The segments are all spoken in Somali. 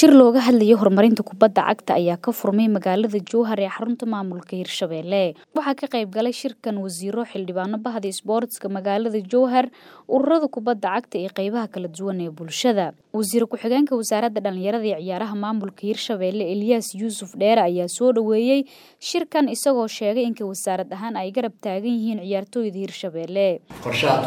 Shir looga hadlayo horumarinta kubadda cagta ayaa ka furmay magaalada Jowhar ee xarunta maamulka Hirshabelle. Waxaa ka qayb galay shirkan wasiiro, xildhibaano bahda isboortiska magaalada Jowhar, ururada kubadda cagta iyo qaybaha kala duwan ee bulshada. Wasiir ku-xigeenka Wasaaradda Dhalinyarada iyo Ciyaaraha Maamulka Hirshabelle Elias Yuusuf Dheere ayaa soo dhaweeyay shirkan isagoo sheegay in wasaarad ahaan ay garab taagan yihiin ciyaartoyda Hirshabelle. qorshaha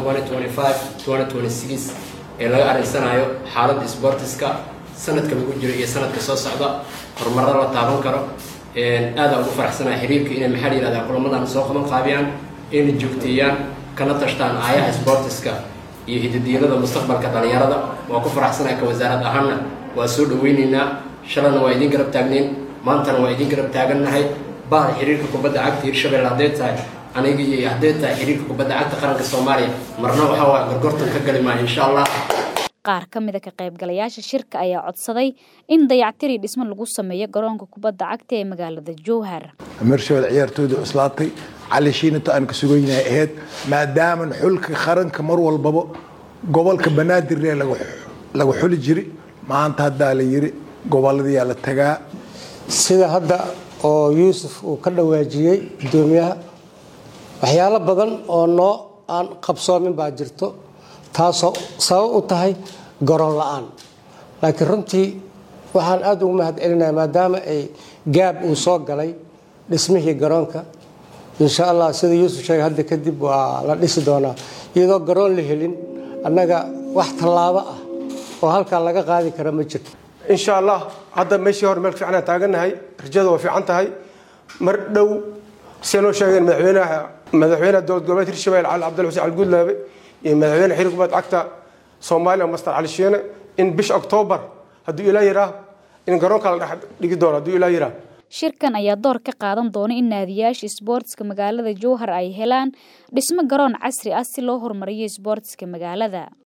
2025-2026 ee laga adeegsanayo xaaladda isboortiska sanadka lagu jiro iyo sanadka soo socda horumarada la taaban karo aada ugu faraxsanahay xiriirka inay maxaa la yihahdaa kulamadan soo qaban qaabiyaan inay joogteeyaan kana tashtaan aayaha isboortiska iyo hidadiilada mustaqbalka dhalinyarada waa ku faraxsanahay ka wasaarad ahaanna waa soo dhaweyneynaa shalana waa idin garab taagneyn maantana waa idin garab taagannahay bahda xiriirka kubadda cagta hirshabelle hadday tahay aniga iyo hadday tahay xiriirka kubadda cagta qaranka soomaaliya marna waxaa waa gorgortan ka gali maayo insha allah qaar ka mid a ka qaybgalayaasha shirka ayaa codsaday in dayactir iyo dhismo lagu sameeyo garoonka kubadda cagta ee magaalada Jowhar. Hirshabelle ciyaartooyda islaatay cali shiinata aan ka sugaynahay ahayd maadaama xulka qaranka mar walbaba gobolka banaadir lagu lagu xuli jiray maanta haddaa la yiri gobolladii la tagaa sida hadda oo yuusuf uu ka dhawaajiyey gudoomiyaha waxyaalo badan oo noo aan qabsoomin baa jirto taasoo sabab u tahay garoon la-aan laakiin runtii waxaan aada ugu mahad celinayaa maadaama ay gaab uu soo galay dhismihii garoonka insha allah sida yuusuf sheegay hadda kadib waa la dhisi doonaa iyadoo garoon la helin annaga wax tallaabo ah oo halkaa laga qaadi kara ma jirto insha allah hadda meeshii hore meel fiicanaan taagannahay rajada waa fiican tahay mar dhow siday noo sheegeen madaxweynaha madaxweynaha dowlad goboleed hirshabelle cali cabdalla xuseen calgudlaabe iyo madaxweyne xiriir kubadda cagta soomaaliya master cali shiine in bisha oktoobar hadduu ilaa yiraa in garoonka la dhex dhigi doono hadduu ilaa yiraa shirkan ayaa door ka qaadan doona in naadiyaasha isboortiska magaalada Jowhar ay helaan dhismo garoon casri ah si loo horumariyo isboortiska magaalada